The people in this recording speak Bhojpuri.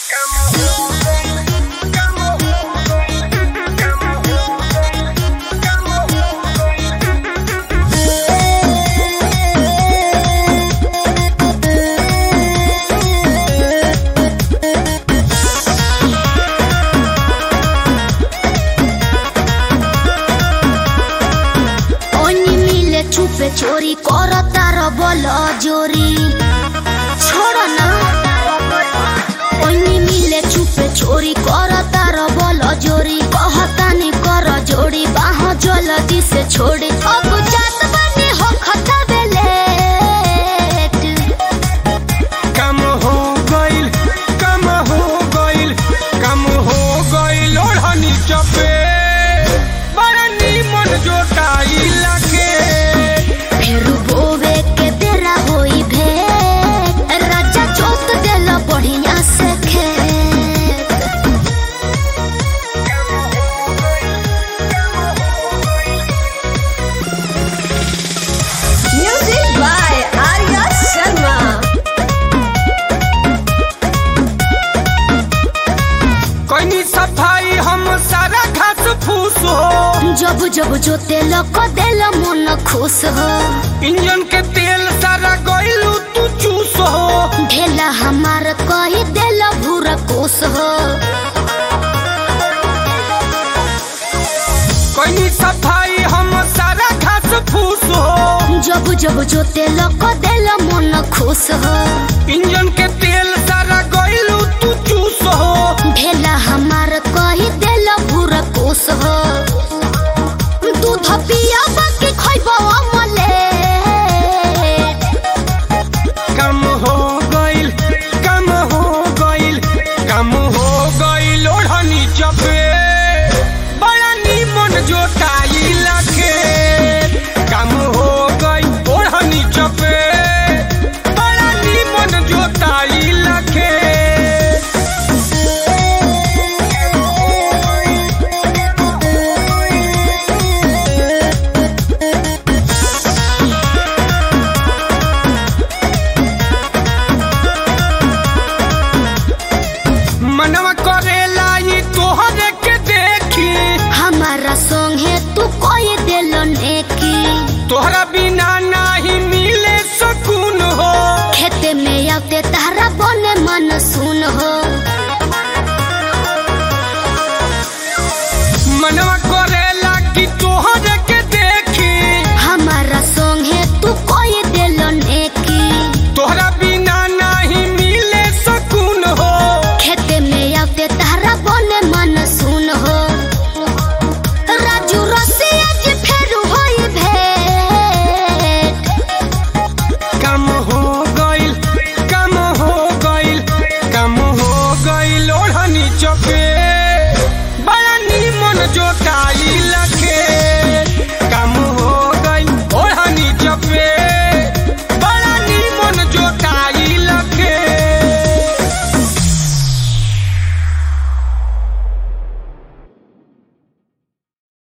ओनी मिले छुपे चोरी कर तार बल जोरी छोड़ ना ओनी मिले छुपे चोरी कर तार बल जोरी कहतानी कर जोड़ी बाह जल्दी से छोड़ी अब जात बनी हो खता बेले कम हो गइल कम हो गइल कम हो गइल ओढ़नी चपे बड़ा नीमन जोटाई लगे फिर बोवे के बेरा होई भे राजा जोत देला बढ़िया से खेत Music by Arya Sharma. कनी सफाई हम सारा घास फूस हो जब जब जो तेल को देला मन खुश हो इंजन के तेल सारा गइलू तू चूस हो ढेला हमार कही देला भूरा कोस हो कनी सफाई हम सारा घास फूस हो जब जब जो तेल को देला मन खुश हो इंजन के तेल सारा गइलू तू चूस हो ढेला हमार कही देला भूरा कोस हो दूध पिया बाकी खइबा मले कम हो गइल कम हो गइल कम हो गइल ओढ़नी चपे बड़ा नीमन जोटाई लगे कम हो गइल ओढ़नी चपे बड़ा नीमन जोटाई लगे मनवा करेला ई तोहरे के देखी हमारा संगे तू कोई दिल नेकी तोहरा बिना नाही मिले सुकून हो खेते में आते तारा बने मन सुन हो मनवा करेला कि तोहरे के देखी हमारा संगे तू कोई दिल नेकी तोहरा बिना नाही मिले सुकून हो खेते में आते तारा बने मन सुन हो राजू रसिया जी फेर होई भेंट कम हो गइल कम हो गइल कम हो गइल ओढ़नी चपे बड़ा नीमन जोट